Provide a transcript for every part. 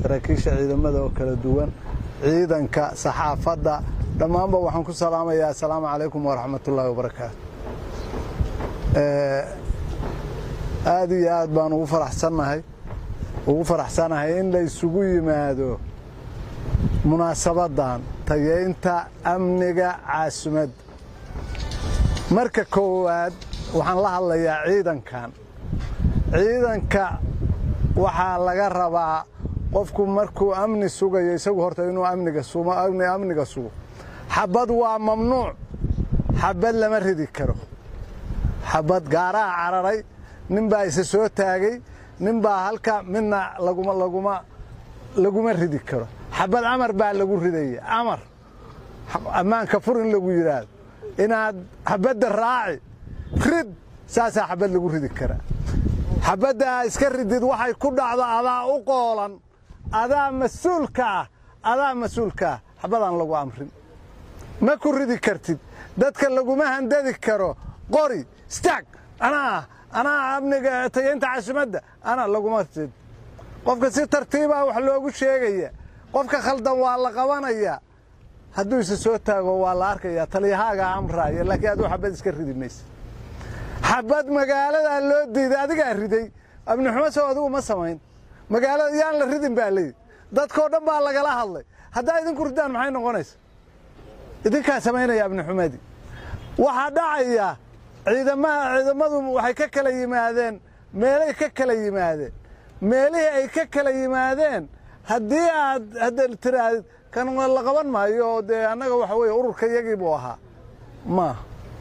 saraakiisha ciidamada oo kala duwan ciidanka saxaafadda dhammaanba waxaan ku salaamayaa assalaamu calaykum waraxmatullaahi wabarakaatu aad iyo aad baan ugu faraxsannahay ugu faraxsanahay in la isugu yimaado munaasabaddan tageynta amniga caasimadda marka koowaad waxaan la hadlayaa ciidankan ciidanka waxaa laga rabaa qofku markuu amni sugayo isagu horta inuu amniga sugo xabad waa mamnuuc xabad lama ridi karo xabad gaaraha cararay nin baa isa soo taagay nin baa halka midna laguma ridi karo xabad amar baa lagu ridaya amar ammaanka fur in lagu yidhaahdo inaad xabadda raaci rid saasaa xabad lagu ridi karaa xabadda aa iska ridid waxay ku dhacdo adaa u qoolan adaa mas-uulka ah adaa mas-uulka ah xabadaan lagu amrin ma ku ridi kartid dadka laguma handadi karo qori istaag anaa anaa amniga tageynta caasimadda anaa laguma rid qofka si tartiibaa wax loogu sheegaya qofka khaldan waa la qabanayaa hadduu isa soo taago waa la arkayaa taliyahaagaa amraaya laakiin aduu xabad iska ridi maysa xabad magaaladaa loo diiday adigaa riday amnixumo sow adigu ma samayn magaalada yaan la ridin baa layidhi dadkoo dhan baa lagala hadlay haddaa idinku ridaan maxay noqonaysa idinkaa samaynaya amnixumadii waxaa dhacaya ciidamaha ciidamadu waxay ka kala yimaadeen meelay ka kala yimaadeen meelihii ay ka kala yimaadeen haddii aad hadda tiraahd kan la qaban maayo oo dee annaga waxa weeye ururka yagii buu ahaa maaha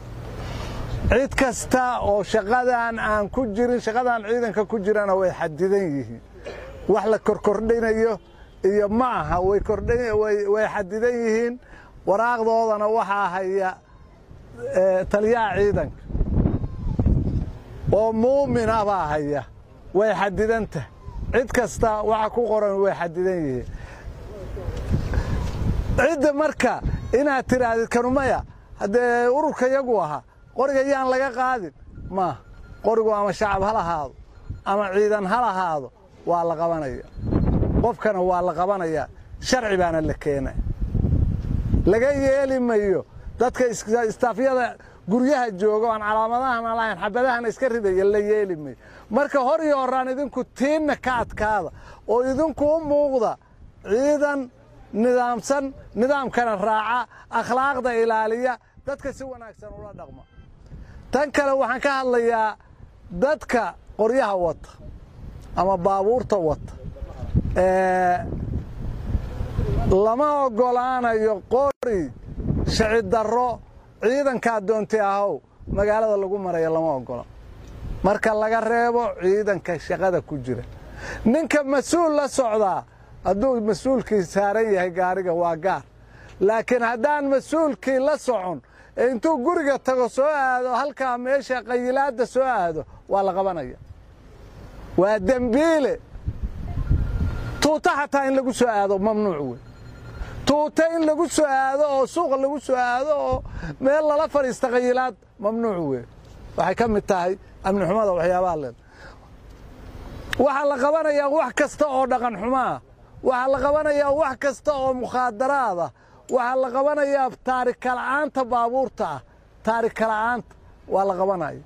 cid kasta oo shaqadan aan ku jirin shaqadan ciidanka ku jirana way xadidan yihiin wax la korkordhinayo iyo ma aha way xadidan yihiin waraaqdoodana waxaa haya taliyaha ciidanka oo muumin ah baa haya way xadidantah cid kasta waxa ku qoran way xadidan yihiin cidda marka inaad tidhaahdid kanumaya haddee ururka yagu ahaa qoriga yaan laga qaadin maaha qorigu ama shacab ha lahaado ama ciidan ha lahaado waa la qabanaya qofkana waa la qabanayaa sharci baana la keenay laga yeeli mayo dadka istaafyada guryaha jooga aan calaamadahana lahayn xabadahana iska ridaya la yeeli mayo marka hor iyo horaan idinku tiinna ka adkaada oo idinku u muuqda ciidan nidaamsan nidaamkana raaca akhlaaqda ilaaliya dadka si wanaagsan ula dhaqma tan kale waxaan ka hadlayaa dadka qoryaha wata ama baabuurta wata lama oggolaanayo qori shacidarro ciidankaa doontay ahow magaalada lagu maraya lama oggola marka laga reebo ciidanka shaqada ku jira ninka mas-uul la socdaa hadduu mas-uulkii saaran yahay gaariga waa gaar laakiin haddaan mas-uulkii la socon ee intuu guriga tago soo aado halkaa meesha qayilaadda soo aado waa la qabanaya waa dembiile tuuta xataa in lagu soo aado mamnuuc wey tuuta in lagu soo aado oo suuqa lagu soo aado oo meel lala fadhiista qayilaad mamnuuc wey waxay ka mid tahay amnixumada waxyaabaha leen waxaa la qabanayaa wax kasta oo dhaqan xumaa waxaa la qabanayaa wax kasta oo mukhaadaraada waxaa la qabanayaa taarikala'aanta baabuurta ah taarikala'aanta waa la qabanaya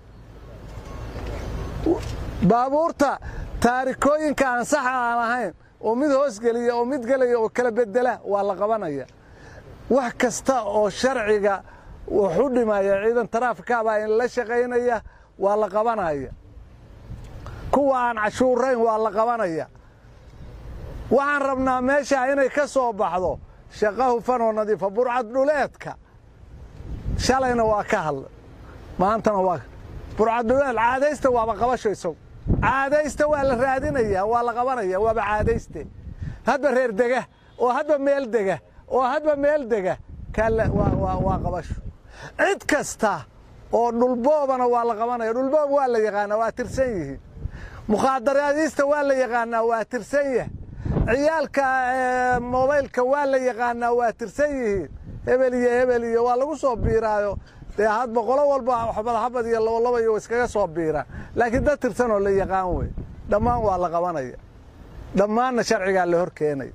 baabuurta taarikooyinka aan saxa aan ahayn oo mid hoosgeliya oo mid gelaya oo kala bedela waa la qabanaya wax kasta oo sharciga wuxu dhimaya ciidan taraafikaabaa in la shaqaynaya waa la qabanaya kuwa aan cashuurayn waa la qabanaya waxaan rabnaa meeshaa inay ka soo baxdo shaqa hufan oo nadiifa burcad dhuleedka shalayna waa ka hadla maantana waa burcad dhuleed caadaysta waaba qabasho isagu caadaysta waa la raadinaya waa la qabanaya waaba caadayste hadba reer dega oo hadba meel dega oo hadba meel dega waa qabasho cid kasta oo dhulboobana waa la qabanaya dhulboob waa la yaqaanaa waa tirsan yihiin mukhaadaraadiista waa la yaqaanaa waa tirsan yahay ciyaalka mobaylka waa la yaqaanaa waa tirsan yihiin hebel iyo hebel iyo waa lagu soo biiraayo dee hadba qolo walba xabad xabad iyo labolaba iyo iskaga soo biiraan laakiin dad tirsan oo la yaqaan wey dhammaan waa la qabanaya dhammaanna sharcigaa la hor keenay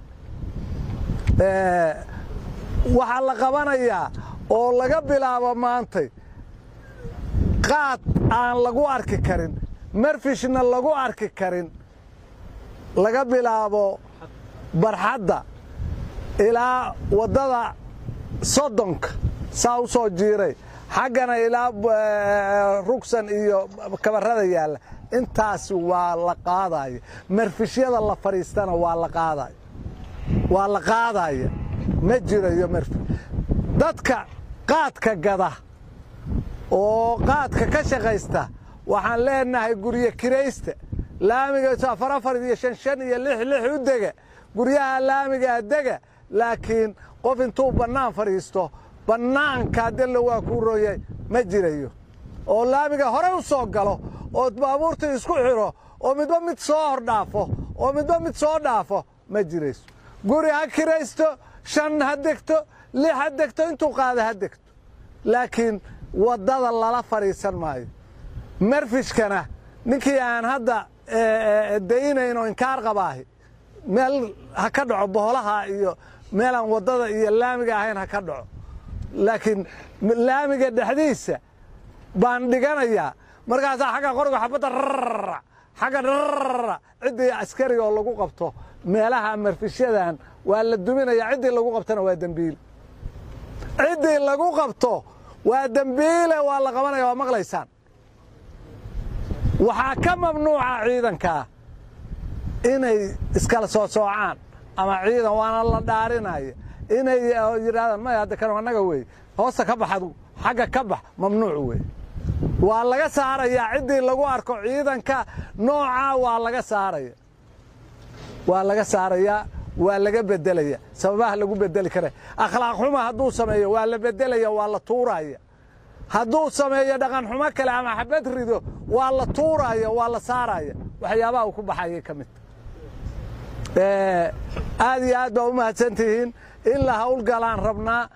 waxaa la qabanayaa oo laga bilaabo maantay qaad aan lagu arki karin marfishna lagu arki karin laga bilaabo barxadda ilaa waddada soddonka saa u soo jiiray xaggana ilaa rugsan iyo kabarrada yaalla intaas waa la qaadaya marfishyada la fadhiistana waa la qaadaya waa la qaadaya ma jirayo marfi dadka qaadka gada oo qaadka ka shaqaysta waxaan leenahay guryo kiraysta laamiga afar afar iyo shan shan iyo lix lix u dega guryaha laamigaa dega laakiin qof intuu bannaan fadhiisto bannaankaa della waa kuu rooyay ma jirayo oo laamiga hore u soo galo oo baabuurta isku xidho oo midba mid soo hordhaafo oo midba mid soo dhaafo ma jirayso guri ha kiraysto shan ha degto lix ha degto intuu qaada ha degto laakiin waddada lala fadhiisan maayo marfishkana ninkii aan hadda daynayn oo inkaar qabaahi meel ha ka dhaco boholaha iyo meelaan waddada iyo laamiga ahayn ha ka dhaco laakiin laamiga dhexdiisa baan dhiganayaa markaasaa xagga qoriga xabadda rarra xagga rarra ciddii askariga oo lagu qabto meelaha marfishyadan waa la duminayaa ciddii lagu qabtona waa dembiile ciddii lagu qabto waa dembiile waa la qabanaya waa maqlaysaan waxaa ka mamnuuca ciidankaa inay iskala soo soocaan ama ciidan waana la dhaarinaya inay yidhahdaan maya hadda kan annaga wey hoosta ka bax adugu xagga ka bax mamnuuc wey waa laga saarayaa ciddii lagu arko ciidanka noocaa waa laga saaraya waa laga saarayaa waa laga bedelaya sababaha lagu bedeli kara akhlaaq xuma hadduu sameeyo waa la bedelaya waa la tuuraya hadduu sameeyo dhaqan xumo kale ama xabad rido waa la tuuraya waa la saaraya waxyaabaha uu ku baxayay ka midta aad iyo aad baa u mahadsan tihiin in la hawlgalaan rabnaa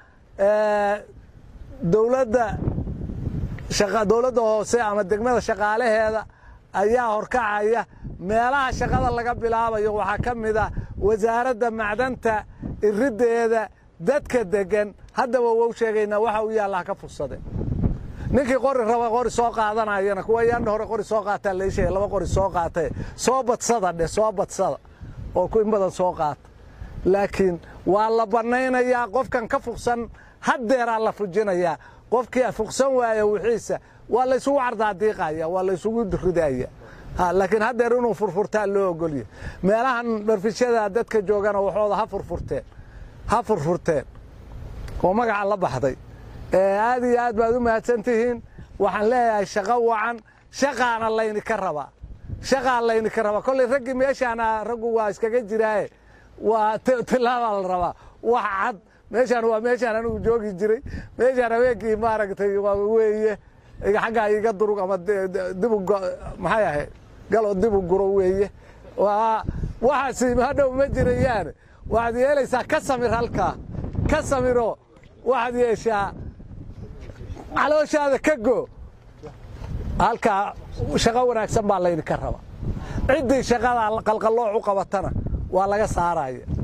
dowladda dowladda hoose ama degmada shaqaalaheeda ayaa horkacaya meelaha shaqada laga bilaabayo waxaa ka mid ah wasaaradda macdanta iriddeeda dadka deggan haddaba wou sheegaynaa waxa u yaalla ha ka fursadeen ninkii qori raba qori soo qaadanayana kuwa yaandha hore qori soo qaataa lai sheegay laba qori soo qaatae soo badsada dheh soo badsada oo in badan soo qaata laakiin waa la bannaynayaa qofkan ka fuqsan haddeeraa la fujinayaa qofkii fuqsan waaya wixiisa waa laysugu cardaadiiqaya waa laysugu ridaya laakiin haddeer inuu furfurtaa loo ogolya meelahan dharfishada dadka joogana waxooda ha furfurteen ha furfurteen oo magaca la baxday aad iyo aad baad u mahadsan tihiin waxaan leeyahay shaqo wacan shaqaana laynika rabaa shaqaa laynika rabaa kolley raggii meeshaana raggu waa iskaga jiraaye waa tilaabaa la rabaa wax cad meeshaan waa meeshaan anigu joogi jiray meeshaan habeenkii maaragtay weeye xaggaa iga durug ama dibu maxay ahayd galoo dibu guro weeye waxaasi hadhow ma jirayaane waxaad yeelaysaa ka samir halkaa ka samiro waxaad yeeshaa calooshaada ka goo halkaa shaqo wanaagsan baa laydinka raba ciddii shaqada qalqallooc u qabatana waa laga saaraya